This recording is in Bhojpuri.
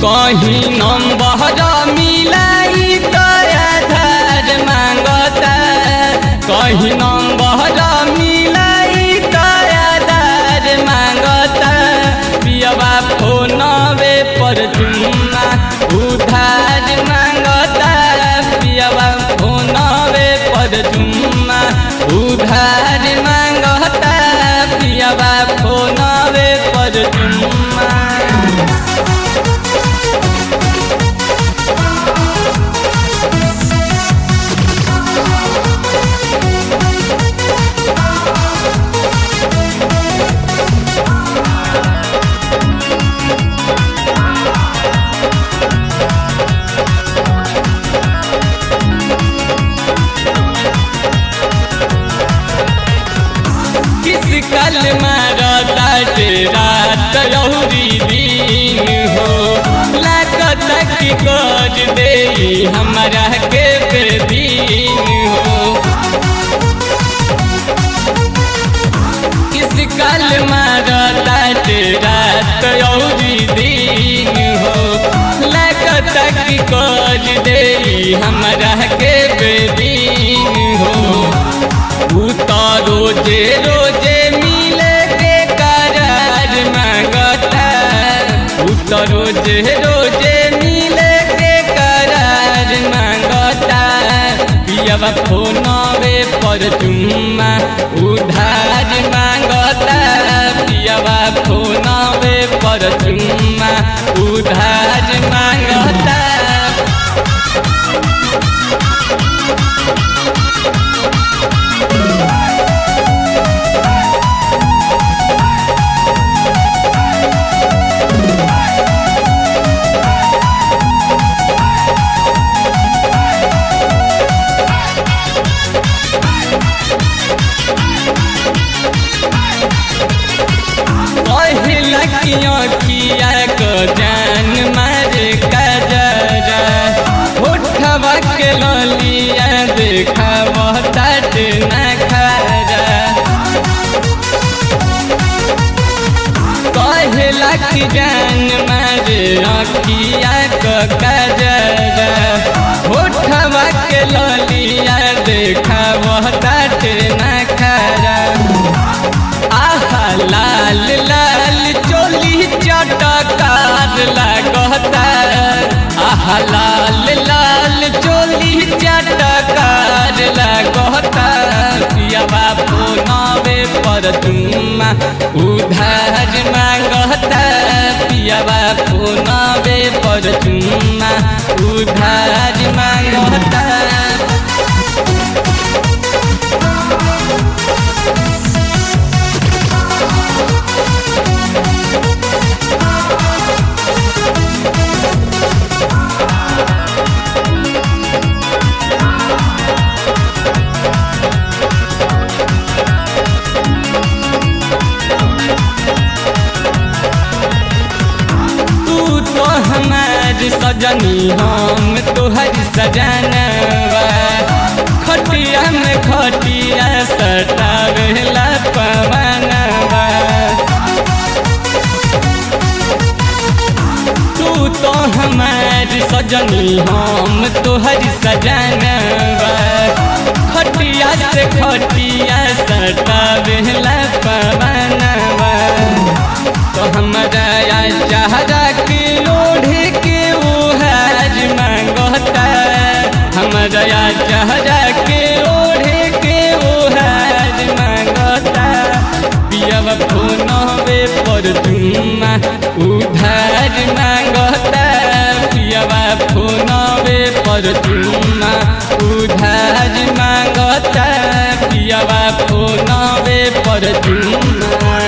कहीं नंबर मिलाई तो आधार मांगता कहीं नंबर मिलाई तो आधार मांगता पियवा फोनवे पर चुम्मा उधार मांगता पियवा फोनवे पर चुम्मा उधार मांगता पियवा फोनवे पर चुम्मा किस कल मारता रात यौरी दिन हो लागत की कर दे हमारा के बेदीन हो किस कल मारता रात यौरी दिन हो लागत की कर दे हमारा के बेदीन हो उता रोजे रोजे मिले के करार मांगता उता रोजे रोजे मिले के करार मांगता पियवा फोनवे पर चुम्मा उधार मांगता पियवा फोनवे पर चुम्मा उधार मांगता पहिला किया किया को जान मारे कजरा उठवा के ललिया देखा तट न खरा कहला कि जान मारे अखिया को कजरा उठवा के ललिया देखा तट न खरा आहा लाल लाल चोली चटकार लागता आहा लाल लाल चोली चटकार लागता पियाबा फोनवे पर चुम्मा उधार मांगता पियाबा फोनवे पर चुम्मा उधार मांगता तू तो हमार सजनी हम तोहर सजनवा खटिया में खटिया सटावेला पवनवा तू तो हमार सजनी हम तोहर सजनवा खटिया से खटिया सटावेला पवनवा तो हमरा या चाहरा के लोढ़े के उहार मांगता हमरा या चाहरा के लोढ़े के उहार मांगता पियब फोनवे पर चुम्मा उधार मांगता पियबा फोनवे पर चुम्मा उधार मांगता पियबा फोनवे पर चुम्मा